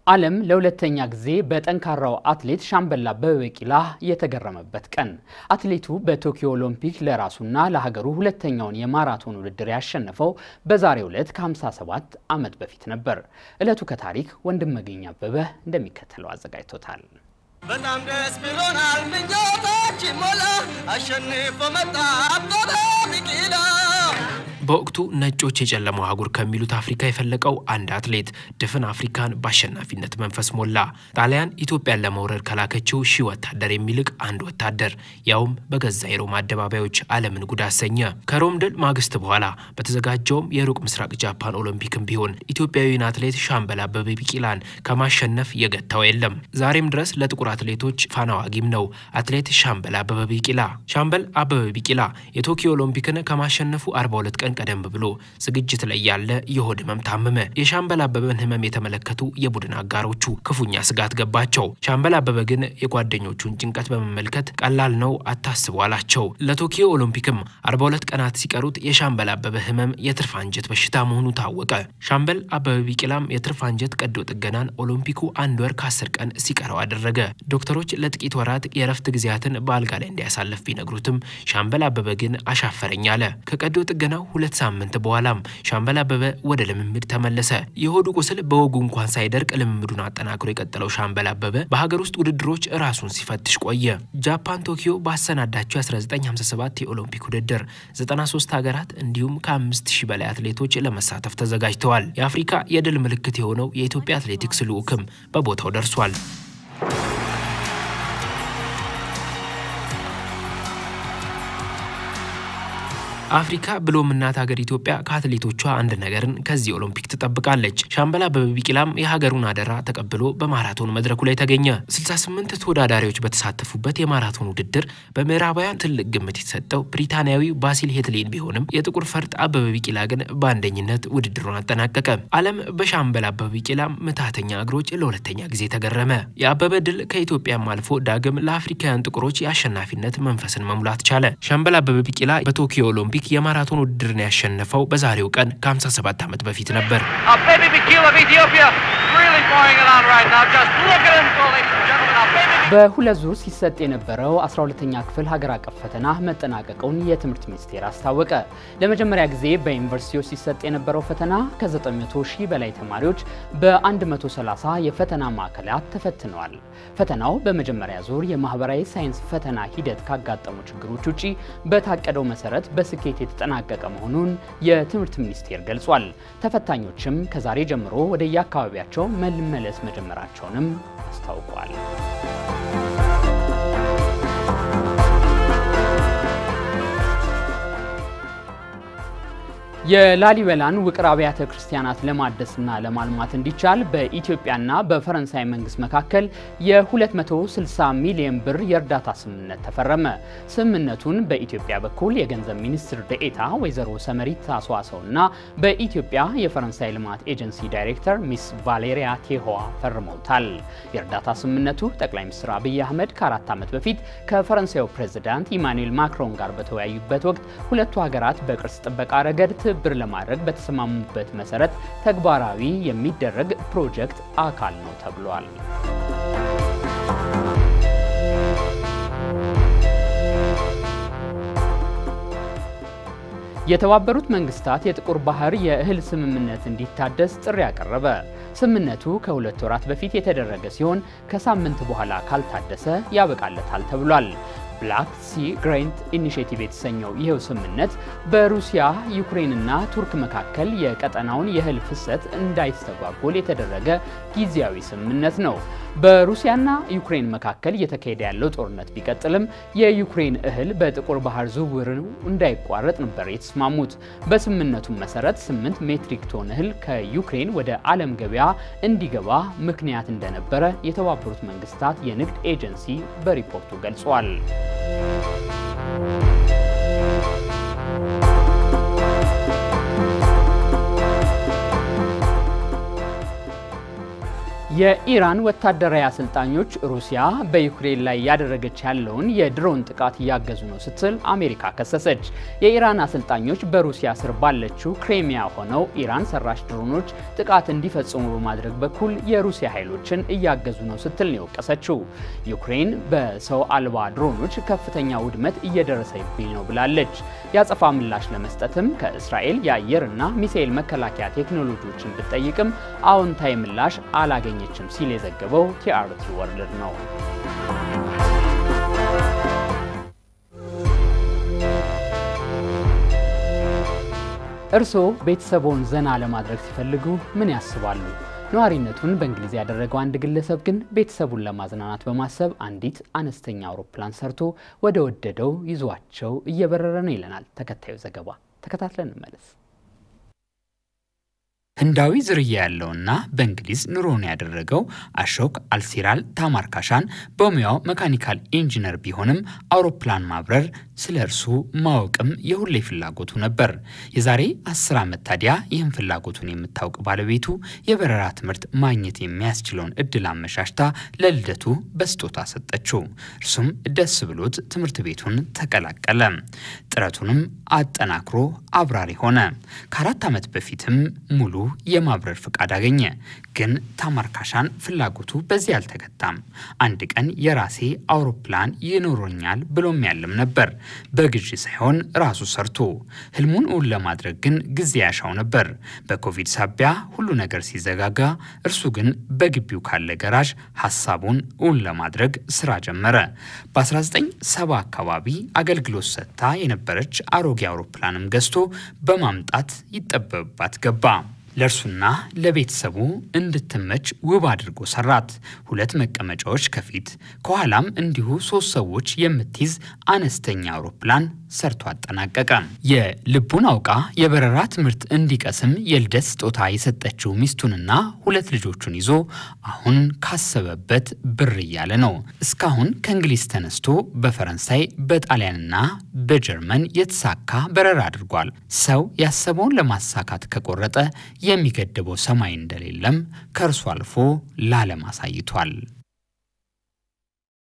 ዓለም ለሁለተኛ ጊዜ በጠንካራው አትሌት ሻምበል አበበ ቢቂላ የተገረመበት ቀን። አትሌቱ በቶኪዮ ኦሎምፒክ ለራሱና ለሀገሩ ሁለተኛውን የማራቶን ውድድር ያሸነፈው በዛሬው ዕለት ከ57 ዓመት በፊት ነበር። ዕለቱ ከታሪክ ወንድም መገኛ አበበ እንደሚከተለው አዘጋጅቶታል። በጣም ደስ ብሎናል፣ ምኞታችን ሞላ፣ አሸንፎ መጣ አበበ ቢቂላ። በወቅቱ ነጮች የጨለማው አህጉር ከሚሉት አፍሪካ የፈለቀው አንድ አትሌት ድፍን አፍሪካን በአሸናፊነት መንፈስ ሞላ። ጣሊያን ኢትዮጵያን ለመውረድ ከላከችው ሺህ ወታደር የሚልቅ አንድ ወታደር ያውም በገዛ የሮም አደባባዮች ዓለምን ጉድ አሰኘ። ከሮም ድል ማግስት በኋላ በተዘጋጀውም የሩቅ ምስራቅ ጃፓን ኦሎምፒክም ቢሆን ኢትዮጵያዊውን አትሌት ሻምበል አበበ ቢቂላን ከማሸነፍ የገታው የለም። ዛሬም ድረስ ለጥቁር አትሌቶች ፋና ዋጊም ነው አትሌት ሻምበል አበበ ቢቂላ። ሻምበል አበበ ቢቂላ የቶኪዮ ኦሎምፒክን ከማሸነፉ 42 ቀን ቀደም ብሎ ዝግጅት ላይ ያለ የሆድ ህመም ታመመ። የሻምበል አበበን ህመም የተመለከቱ የቡድን አጋሮቹ ክፉኛ ስጋት ገባቸው። ሻምበል አበበ ግን የጓደኞቹን ጭንቀት በመመልከት ቀላል ነው አታስቡ አላቸው። ለቶኪዮ ኦሎምፒክም 42 ቀናት ሲቀሩት የሻምበል አበበ ህመም የትርፍ አንጀት በሽታ መሆኑ ታወቀ። ሻምበል አበበ ቢቂላም የትርፍ አንጀት ቀዶ ጥገናን ኦሎምፒኩ አንድ ወር ከ10 ቀን ሲቀረው አደረገ። ዶክተሮች ለጥቂት ወራት የእረፍት ጊዜያትን በአልጋ ላይ እንዲያሳልፍ ቢነግሩትም ሻምበል አበበ ግን አሻፈረኝ አለ። ከቀዶ ጥገናው ሁለት ሳምንት በኋላም ሻምበል አበበ ወደ ልምምድ ተመለሰ። የሆዱ ቁስል በወጉ እንኳን ሳይደርቅ ልምምዱን አጠናክሮ የቀጠለው ሻምበል አበበ በሀገር ውስጥ ውድድሮች ራሱን ሲፈትሽ ቆየ። ጃፓን ቶኪዮ ባሰናዳቸው የ1957 የኦሎምፒክ ውድድር 93 ሀገራት እንዲሁም ከ5000 በላይ አትሌቶች ለመሳተፍ ተዘጋጅተዋል። የአፍሪካ የድል ምልክት የሆነው የኢትዮጵያ አትሌቲክስ ልዑክም በቦታው ደርሷል። አፍሪካ ብሎም እናት ሀገር ኢትዮጵያ ከአትሌቶቿ አንድ ነገርን ከዚህ ኦሎምፒክ ትጠብቃለች። ሻምበል አበበ ቢቂላም የሀገሩን አደራ ተቀብሎ በማራቶን መድረኩ ላይ ተገኘ። 68 ተወዳዳሪዎች በተሳተፉበት የማራቶን ውድድር በምዕራባውያን ትልቅ ግምት የተሰጠው ብሪታንያዊው ባሲል ሄትሌን ቢሆንም የጥቁር ፈርጥ አበበ ቢቂላ ግን በአንደኝነት ውድድሩን አጠናቀቀ። ዓለም በሻምበል አበበ ቢቂላም ምታተኛ እግሮች ለሁለተኛ ጊዜ ተገረመ። የአበበ ድል ከኢትዮጵያም አልፎ ዳግም ለአፍሪካውያን ጥቁሮች የአሸናፊነት መንፈስን መሙላት ቻለ። ሻምበል አበበ ቢቂላ በቶኪዮ ኦሎምፒክ ኦሎምፒክ የማራቶን ውድድርን ያሸነፈው በዛሬው ቀን ከ57 ዓመት በፊት ነበር። በሁለት ዙር ሲሰጥ የነበረው 12ኛ ክፍል ሀገር አቀፍ ፈተና መጠናቀቁን የትምህርት ሚኒስቴር አስታወቀ። ለመጀመሪያ ጊዜ በዩኒቨርሲቲዎች ሲሰጥ የነበረው ፈተና ከ900 ሺህ በላይ ተማሪዎች በ130 የፈተና ማዕከላት ተፈትነዋል። ፈተናው በመጀመሪያ ዙር የማህበራዊ ሳይንስ ፈተና ሂደት ካጋጠሙ ችግሮች ውጪ በታቀደው መሰረት በስኬት የተጠናቀቀ መሆኑን የትምህርት ሚኒስቴር ገልጿል። ተፈታኞችም ከዛሬ ጀምሮ ወደ የአካባቢያቸው መመለስ መጀመራቸውንም አስታውቋል። የላሊበላን ውቅር አብያተ ክርስቲያናት ለማደስና ለማልማት እንዲቻል በኢትዮጵያና በፈረንሳይ መንግስት መካከል የ260 ሚሊዮን ብር የእርዳታ ስምምነት ተፈረመ። ስምምነቱን በኢትዮጵያ በኩል የገንዘብ ሚኒስትር ደኤታ ወይዘሮ ሰመሪት አስዋሰውና በኢትዮጵያ የፈረንሳይ ልማት ኤጀንሲ ዳይሬክተር ሚስ ቫሌሪያ ቴሆዋ ፈርመውታል። የእርዳታ ስምምነቱ ጠቅላይ ሚኒስትር አብይ አህመድ ከአራት ዓመት በፊት ከፈረንሳዩ ፕሬዚዳንት ኢማኑኤል ማክሮን ጋር በተወያዩበት ወቅት ሁለቱ ሀገራት በቅርስ ጥበቃ ረገድ ትብብር ለማድረግ በተስማሙበት መሰረት ተግባራዊ የሚደረግ ፕሮጀክት አካል ነው ተብሏል። የተባበሩት መንግስታት የጥቁር ባህር የእህል ስምምነት እንዲታደስ ጥሪ ያቀረበ። ስምምነቱ ከሁለት ወራት በፊት የተደረገ ሲሆን ከሳምንት በኋላ ካልታደሰ ያበቃለታል ተብሏል። ብላክ ሲ ግሬንት ኢኒሽቲቭ የተሰኘው ይኸው ስምምነት በሩሲያ ዩክሬንና ቱርክ መካከል የቀጠናውን የእህል ፍሰት እንዳይስተጓጎል የተደረገ ጊዜያዊ ስምምነት ነው። በሩሲያና ዩክሬን መካከል እየተካሄደ ያለው ጦርነት ቢቀጥልም የዩክሬን እህል በጥቁር ባህር ዝውውር እንዳይቋረጥ ነበር የተስማሙት። በስምምነቱ መሰረት 8 ሜትሪክ ቶን እህል ከዩክሬን ወደ ዓለም ገበያ እንዲገባ ምክንያት እንደነበረ የተባበሩት መንግስታት የንግድ ኤጀንሲ በሪፖርቱ ገልጿል። የኢራን ወታደራዊ አሰልጣኞች ሩሲያ በዩክሬን ላይ ያደረገች ያለውን የድሮን ጥቃት እያገዙ ነው ስትል አሜሪካ ከሰሰች። የኢራን አሰልጣኞች በሩሲያ ስር ባለችው ክሬሚያ ሆነው ኢራን ሰራሽ ድሮኖች ጥቃት እንዲፈጽሙ በማድረግ በኩል የሩሲያ ኃይሎችን እያገዙ ነው ስትል ነው የወቀሰችው። ዩክሬን በሰው አልባ ድሮኖች ከፍተኛ ውድመት እየደረሰብኝ ነው ብላለች። የአጸፋ ምላሽ ለመስጠትም ከእስራኤል የአየርና ሚሳኤል መከላከያ ቴክኖሎጂዎችን ብትጠይቅም አዎንታዊ ምላሽ አላገኘ ችም ሲል የዘገበው ቲአርቲ ወርልድ ነው። እርስዎ ቤተሰቦን ዘና ለማድረግ ሲፈልጉ ምን ያስባሉ? ነዋሪነቱን በእንግሊዝ ያደረገው አንድ ግለሰብ ግን ቤተሰቡን ለማዝናናት በማሰብ አንዲት አነስተኛ አውሮፕላን ሰርቶ ወደ ወደደው ይዟቸው እየበረረ ነው ይለናል ተከታዩ ዘገባ። ተከታትለን እንመለስ። ህንዳዊ ዝርያ ያለውና በእንግሊዝ ኑሮውን ያደረገው አሾክ አልሲራል ታማርካሻን በሙያው መካኒካል ኢንጂነር ቢሆንም አውሮፕላን ማብረር ስለ እርሱ ማወቅም የሁሌ ፍላጎቱ ነበር። የዛሬ አስር ዓመት ታዲያ ይህን ፍላጎቱን የምታውቅ ባለቤቱ የበረራ ትምህርት ማግኘት የሚያስችለውን እድል አመሻሽታ ለልደቱ በስጦታ ሰጠችው። እርሱም ደስ ብሎት ትምህርት ቤቱን ተቀላቀለ። ጥረቱንም አጠናክሮ አብራሪ ሆነ። ከአራት ዓመት በፊትም ሙሉ የማብረር ፍቃድ አገኘ። ግን ታማርካሻን ፍላጎቱ በዚህ አልተገታም። አንድ ቀን የራሴ አውሮፕላን ይኖረኛል ብሎም ያለም ነበር። በግዢ ሳይሆን ራሱ ሰርቶ ህልሙን እውን ለማድረግ ግን ጊዜ ያሻው ነበር። በኮቪድ ሳቢያ ሁሉ ነገር ሲዘጋጋ፣ እርሱ ግን በግቢው ካለ ገራዥ ሀሳቡን እውን ለማድረግ ስራ ጀመረ። በ1970 አካባቢ አገልግሎት ሰጥታ የነበረች አሮጌ አውሮፕላንም ገዝቶ በማምጣት ይጠበብባት ገባ። ለእርሱና ለቤተሰቡ እንድትመች ውብ አድርጎ ሰራት። ሁለት መቀመጫዎች ከፊት ከኋላም እንዲሁ ሶስት ሰዎች የምትይዝ አነስተኛ አውሮፕላን ሰርቶ አጠናቀቀ። የልቡን አውቃ የበረራ ትምህርት እንዲቀስም የልደት ስጦታ የሰጠችው ሚስቱንና ሁለት ልጆቹን ይዞ አሁን ካሰበበት ብር እያለ ነው። እስካሁን ከእንግሊዝ ተነስቶ በፈረንሳይ በጣሊያንና በጀርመን የተሳካ በረራ አድርጓል። ሰው ያሰበውን ለማሳካት ከቆረጠ የሚገድበው ሰማይ እንደሌለም ከእርሱ አልፎ ለዓለም አሳይቷል።